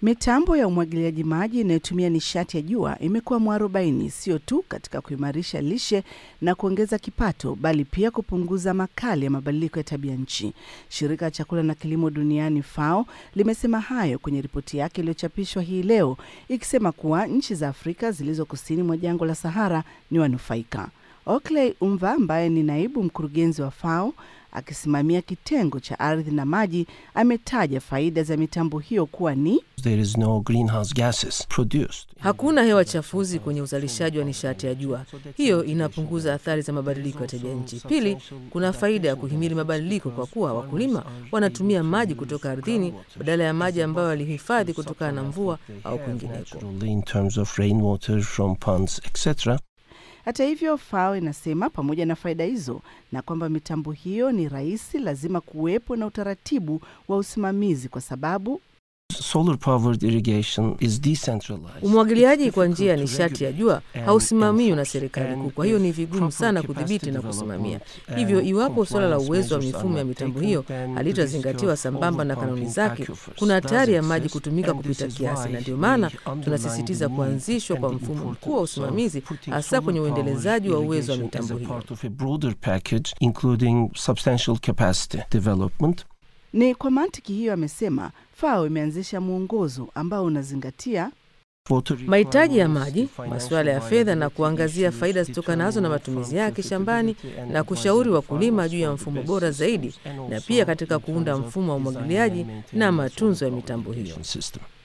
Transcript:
Mitambo ya umwagiliaji maji inayotumia nishati ya jua imekuwa mwarobaini sio tu katika kuimarisha lishe na kuongeza kipato, bali pia kupunguza makali ya mabadiliko ya tabia nchi. Shirika la chakula na kilimo duniani FAO limesema hayo kwenye ripoti yake iliyochapishwa hii leo, ikisema kuwa nchi za Afrika zilizo kusini mwa jangwa la Sahara ni wanufaika. Okley Umva ambaye ni naibu mkurugenzi wa FAO akisimamia kitengo cha ardhi na maji ametaja faida za mitambo hiyo kuwa ni There is no greenhouse gases produced. Hakuna hewa chafuzi kwenye uzalishaji wa nishati ya jua. Hiyo inapunguza athari za mabadiliko ya tabia nchi. Pili, kuna faida ya kuhimili mabadiliko kwa kuwa wakulima wanatumia maji kutoka ardhini badala ya maji ambayo walihifadhi kutokana na mvua au kwingineko. Naturally in terms of rainwater from ponds, etc. Hata hivyo, FAO inasema pamoja na faida hizo na kwamba mitambo hiyo ni rahisi, lazima kuwepo na utaratibu wa usimamizi kwa sababu Solar powered irrigation is decentralized. Umwagiliaji kwa njia ya nishati ya jua hausimamiwi na serikali kuu, kwa hiyo ni vigumu sana kudhibiti na kusimamia. Hivyo, iwapo suala la uwezo wa mifumo ya mitambo hiyo halitazingatiwa sambamba na kanuni zake, kuna hatari ya maji kutumika kupita kiasi, na ndio maana tunasisitiza kuanzishwa kwa mfumo mkuu wa usimamizi, hasa kwenye uendelezaji wa uwezo wa mitambo hiyo. part of a broader package including substantial capacity development. ni kwa mantiki hiyo, amesema FAO imeanzisha mwongozo ambao unazingatia Water mahitaji ya requirements, maji, financial masuala ya fedha na viability kuangazia issues, faida zitokanazo na matumizi yake shambani profitability na and kushauri advising wakulima farmers juu ya for the mfumo best bora zaidi systems and na also pia katika in kuunda terms of mfumo wa design umwagiliaji and maintenance na of matunzo ya the mitambo hiyo. irrigation system.